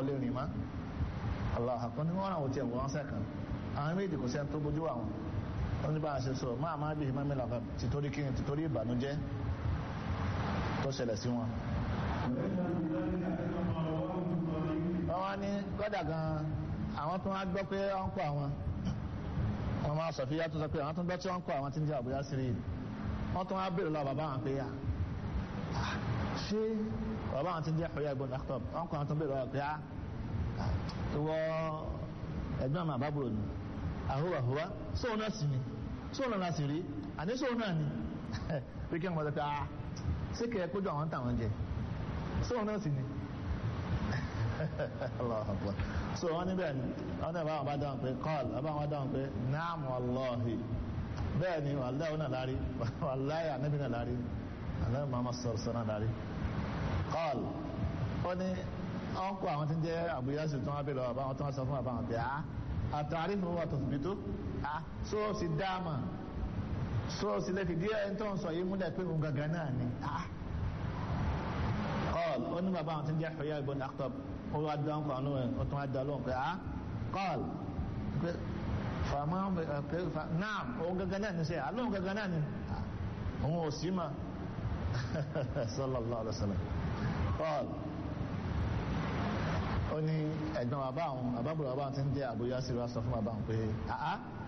lè rìn mọ́ Allah kan ní wọ́n ràn wọ́n tiẹ̀ wọ́n sẹ́kàn àwọn méjì kò sẹ́ni tó bójú àwọn wọ́n ní bá a ṣe sọ máa máa bí ìmọ̀ mẹ́lá títorí kí ni títorí ìbànújẹ́ tó ṣẹlẹ̀ sí wọn. wọ́n wá ní kọ́dà gan àwọn tó wá gbọ́ pé wọ́n kọ́ àwọn wọ́n máa sọ fi yàtọ̀ sọ pé àwọn tó ń gbọ́ tí wọ́n kọ́ àwọn tí ń jẹ́ àbúyá sírí wọ́n tó wá bèèrè lọ bàbá àwọn pé yà ṣé bàbá àwọn tí ń jẹ́ ọ̀yà ìbọn dàkítọ̀ wọ́n kọ́ àwọn tó ń bèèrè lọ pé yà ìwọ ẹ̀gbọ́n àmà àbábùrò ni àhúwà húwà sóun náà sì ni sóun náà sì rí àní sóun náà ni pé kí wọ́n sọ pé ah ṣé kẹ́ ẹ kójú àwọn táwọn jẹ sóun náà sì ni Allahu Akbar so wọ́n níbẹ̀ ni wọ́n náà báwọn bá dáhùn pé kọ́ọ̀lù wọ́n báwọn dáhùn pé naam wallahi bẹ́ẹ̀ ni wàlẹ́ òun náà lárí wàlẹ́ ànábì náà lárí ànábì Muhammad sọ̀rọ̀ sọ̀rọ̀ náà lárí kọ́ọ̀lù ó ní wọ́n kó àwọn tí ń jẹ́ àbúyásí tó wọ́n bèèrè ọ̀bá wọn tó wọ́n sọ fún àbá wọn pé a àtàrí fún wa tó fi tó a so sì dáàmà so sì lè fi díẹ̀ tó ń sọ yìí múlẹ̀ pé òun gangan náà ni a kọ́ọ̀l ó ní bàbá àwọn tí ń jẹ́ Huyay ibn Akhtab ó wá dán kọ́ àwọn ó tún wá dá lóhùn pé a kọ́ọ̀l pé fàmà pé náà òun gangan náà ni sẹ́ àlóhùn gangan náà ni òun ò sí mà sallallahu alaihi wasallam kọ́ọ̀l ó ní ẹ̀gbọ́n bàbá àwọn àbábùrò bàbá àwọn tí ń jẹ́ àbúyá sí wa sọ fún bàbá àwọn pé àá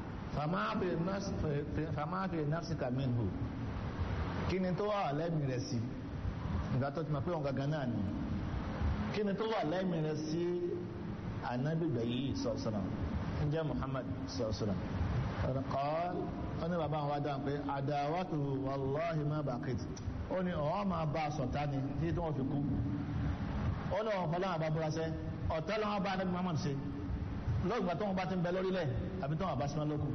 fàmáàbì nafsika minhu kí ni tó wà lẹ́mìí rẹ̀ sí ìgbà tó ti mọ̀ pé òun gangan náà ni kí ni tó wà lẹ́mìí rẹ̀ sí ànábìgbà yìí sọ̀sọ̀nà ń jẹ́ Muhammad sọ̀sọ̀nà kọ́ ó ní bàbá àwọn wá dáhùn pé àdáwàtò wàláhì má bàkìt ó ní ọ̀họ́ máa bá a sọ̀tá ni tí wọ́n fi kú ó ní ọ̀hún fọlọ́wọ́n bá búra sẹ́ ọ̀tẹ́ lọ́wọ́ bá anábì Muhammad ṣe lọ́gbà tó wọn bá ti ń bẹ lórílẹ̀ àbí tó wọn bá sinmi lókù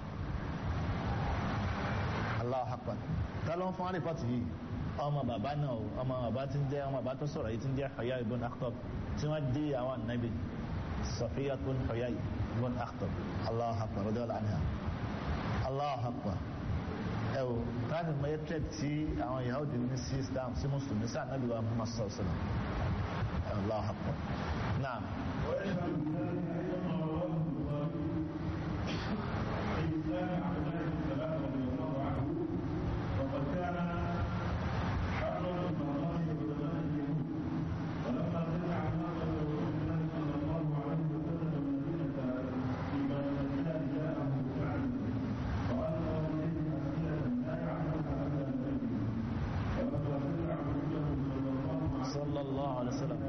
Allahu Akbar tá ló ń fún àrífọ́tì yìí ọmọ bàbá náà o ọmọ bàbá ti ń jẹ́ ọmọ bàbá tó sọ̀rọ̀ yìí ti ń jẹ́ Huyay ibn Akhtab tí wọ́n dé àwọn ànábì Safiyyatun Huyay ibn Akhtab Allahu Akbar radiyallahu anha Allahu Akbar ẹ o láti mọ ẹtẹ tí àwọn Yahudi ní sí Islam sí Mùsùlùmí sí ànábì wa Muhammad sallallahu alaihi wasallam Allahu Akbar naam. ويشهد بذلك ايضا ما رواه البخاري في اسلام عبد الله بن سلام رضي الله عنه وقد كان حرا من الله وزمان اليهود ولما سمع الناس رسول الله صلى الله عليه وسلم المدينه في بلد جاءه سعد والقى اليه اسئله لا يعلمها الا النبي ولما سمع رسوله صلى الله عليه وسلم صلى الله عليه وسلم